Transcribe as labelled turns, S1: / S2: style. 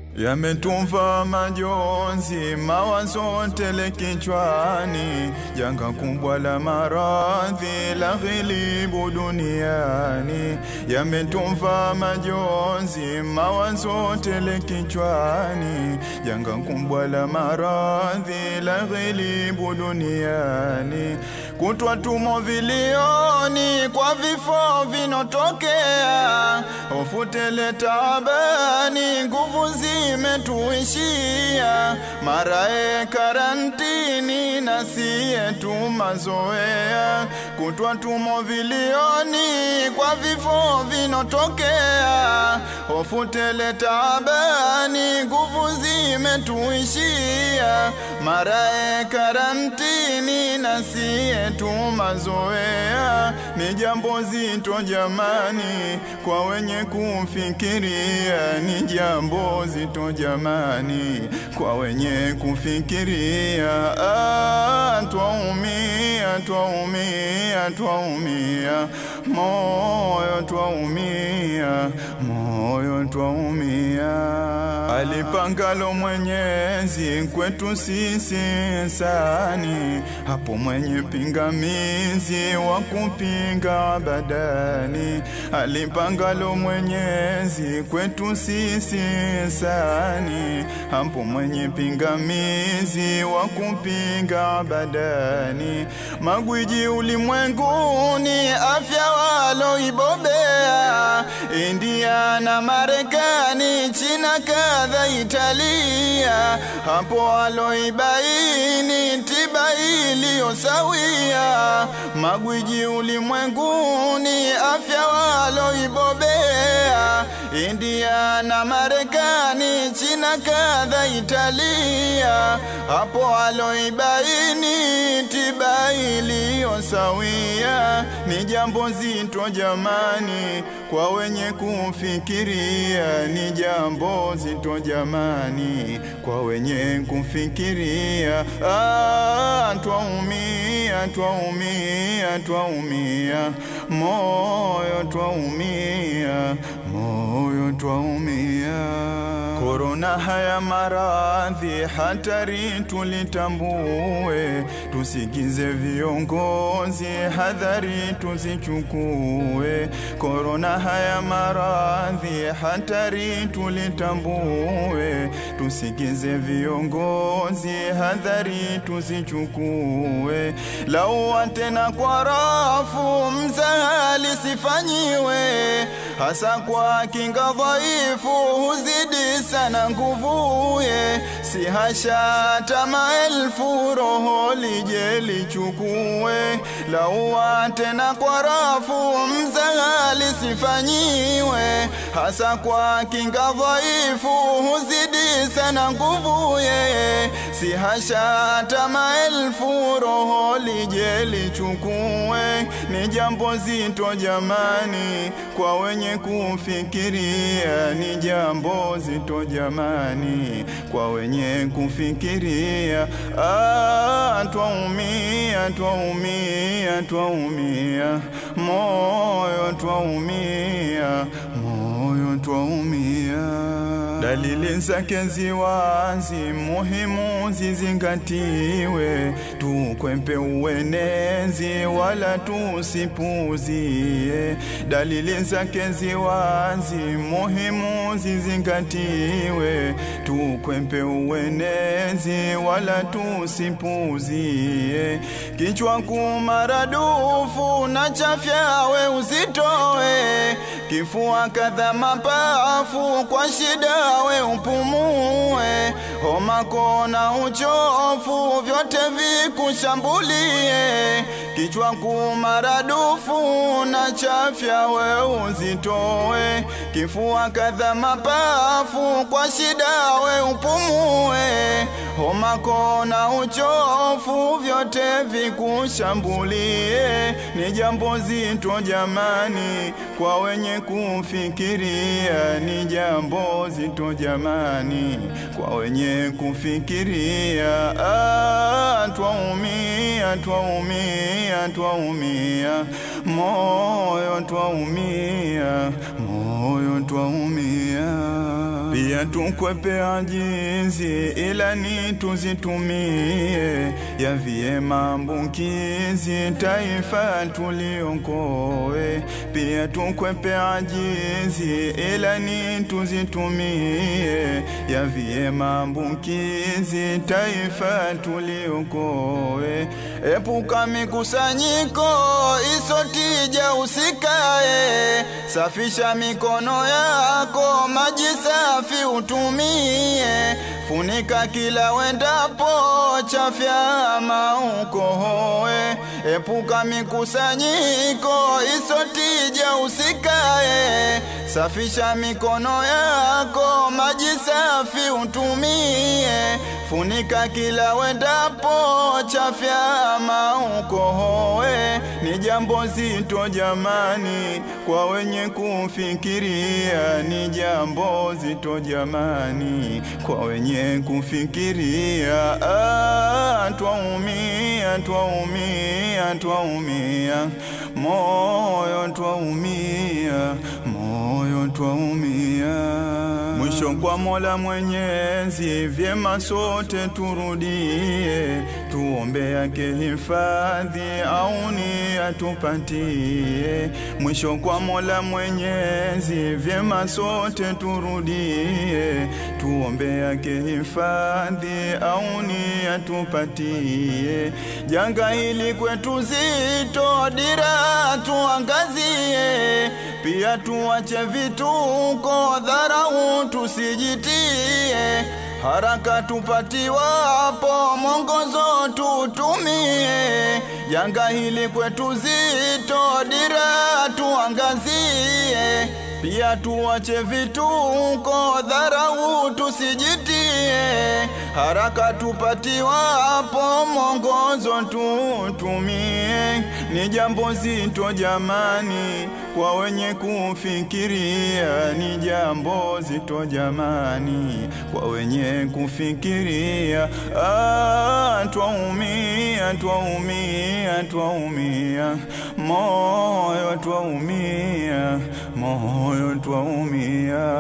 S1: Yametumva majonzi, mawazo tele kichwani, janga kubwa la maradhi la ghilibu duniani. Yametumva majonzi, mawazo tele kichwani, janga kubwa la maradhi la ghilibu duniani. Kutwa tumo vilioni kwa vifo vinotokea, hofu tele taabani, nguvu zimetuishia, marae karantini na siye tu mazoea. Kutwa tumo vilioni kwa vifo vinotokea, hofu tele taabani, nguvu zimetuishia, marae karantini na siye tu mazoea. Ni jambo zito jamani, kwa wenye kufikiria, ni jambo zito jamani, kwa wenye kufikiria. Ah, twaumia, twaumia, twaumia, moyo twaumia, moyo twaumia. Alipangalo Mwenyezi kwetu sisi sani, hapo mwenye pingamizi wa kupinga badani. Alipangalo Mwenyezi kwetu sisi sani, hapo mwenye pingamizi wa kupinga badani. Magwiji ulimwenguni afya waloibobea, India na Marekani, China kadha Italia, hapo waloibaini tiba iliyo sawia. Magwiji ulimwenguni afya waloibobea, India na Marekani, China kadha Italia, hapo waloibaini tiba iliyo sawia. Ni jambo zito jamani, kwa wenye kufikiria, ni jambo zito jamani, kwa wenye kufikiria. Ah, twaumia, twaumia, twaumia, moyo twaumia, moyo twaumia. Korona haya maradhi hatari tulitambue, tusikize viongozi, hadhari tuzichukue. Korona haya maradhi hatari tulitambue, tusikize viongozi, hadhari tuzichukue. Laua tena kwa rafu, mzahali sifanyiwe, hasa kwa kinga dhaifu huzidi sana nguvuye, si hasha tama elfu roho lije lichukue. Laua tena kwa rafu, mzahali sifanyiwe, hasa kwa kinga dhaifu huzidi sana nguvuye, si hasha tama elfu roho lije lichukue. Ni jambo zito jamani, kwa wenye kufikiria, ni jambo zito jamani, kwa wenye kufikiria. Ah, twaumia, twaumia, twaumia, moyo twaumia, moyo twaumia. Dalili zake ziwazi, muhimu zizingatiwe, tukwepe uenezi wala tusipuzie. Dalili zake ziwazi, muhimu zizingatiwe, tukwepe uenezi wala tusipuzie. Kichwa kumaradufu na chafyawe uzitoe, kifua kadha mapafu kwa shida we upumue, homa kona uchofu vyote vikushambulie, kichwa kumaradufu na chafya we uzitoe, kifua kadha mapafu kwa shida we upumue, homa kona uchofu vyote vikushambulie. Ni jambo zito jamani, kwa wenye kufikiria, ni jambo zito jamani, kwa wenye kufikiria. Ah, twaumia, twaumia, twaumia, moyo twaumia, moyo twaumia. pia tukwepe ajizi, ila ni tuzitumie yavie maambukizi, taifa tuliokoe. Pia tukwepe ajizi, ila ni tuzitumie yavie maambukizi, taifa tuliokoe. Epuka mikusanyiko isotija, usikae, safisha mikono yako, maji safi utumie, funika kila wendapo, chafya ama ukohoe. Epuka mikusanyiko isotija, usikae, safisha mikono yako, maji safi utumie, funika kila wendapo, chafya ama ukohoe. Ni jambo zito jamani, kwa wenye kufikiria, ni jambo zito jamani, kwa wenye kufikiria. Ah, twaumia, twaumia, twaumia, moyo twaumia, moyo twaumia. Mwisho kwa Mola Mwenyezi, vyema sote turudie, tuombe yake hifadhi, auni atupatie. Mwisho kwa Mola Mwenyezi, vyema sote turudie, tuombe yake hifadhi, auni atupatie. Janga hili kwetu zito, dira tuangazie, pia tuache vituko, dharau tusijitie haraka tupatiwapo mwongozo tutumie. Janga hili kwetu zito, dira tuangazie, pia tuache vituko, dharau tusijitie. Haraka tupatiwapo mwongozo tutumie. Ni jambo zito jamani, kwa wenye kufikiria, ni jambo zito jamani, kwa wenye kufikiria. Ah, twaumia, twaumia, twaumia, moyo twaumia, moyo twaumia.